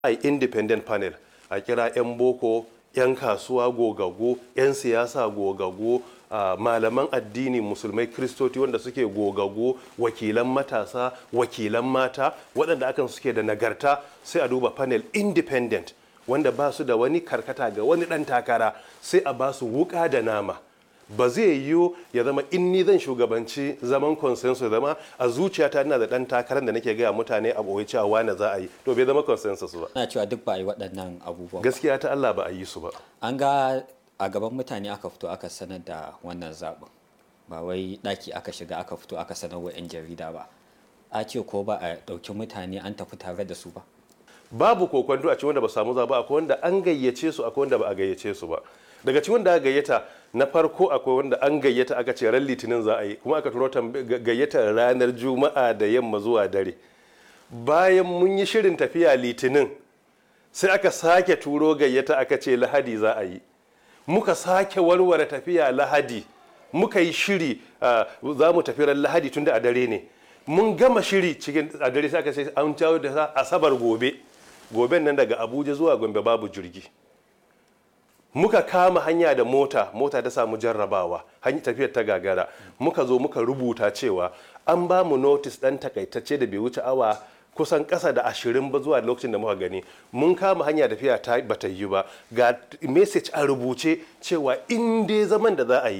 a yi independent panel a kira 'yan boko 'yan kasuwa gogaggo 'yan siyasa gogaggo uh, malaman addini musulmai kristoti wanda suke gogaggo wakilan matasa wakilan mata waɗanda akan suke da nagarta sai a duba panel independent wanda ba su da wani karkata ga wani ɗan takara sai a ba su wuƙa da nama ba zai yiwu ya zama in ni zan shugabanci zaman consensus zama a zuciyata ina da ɗan takarar da nake gaya mutane a ɓoye cewa wane za a yi to bai zama consensus ba ana cewa duk ba a yi waɗannan abubuwan gaskiya ta Allah ba a yi su ba an ga a gaban mutane aka fito aka sanar da wannan zaɓin ba wai ɗaki aka shiga aka fito aka sanar wa 'yan jarida ba a ce ko ba a ɗauki mutane an tafi tare da su ba babu kokwanto a cikin wanda ba samu zaɓa akwai wanda an gayyace su akwai wanda ba a gayyace su ba daga cikin wanda aka gayyata na farko akwai wanda an gayyata aka ce ran litinin za a yi kuma aka turo gayyatar ranar juma'a da yamma zuwa dare bayan mun yi shirin tafiya litinin sai aka sake turo gayyata aka ce lahadi za a yi muka sake warware tafiya lahadi muka yi shiri za mu tafi ran lahadi tun da a dare ne mun gama shiri cikin a dare sai aka ce an jawo da asabar gobe goben nan daga abuja zuwa gombe babu jirgi muka kama hanya da mota mota ta samu jarrabawa hanyar tafiyar ta gagara muka zo muka rubuta cewa an ba mu notis dan takaitacce da bai wuce awa kusan ƙasa da ashirin ba zuwa lokacin da muka gani mun kama hanya tafiya ta bata yi ba ga message a rubuce cewa in dai zaman da za a yi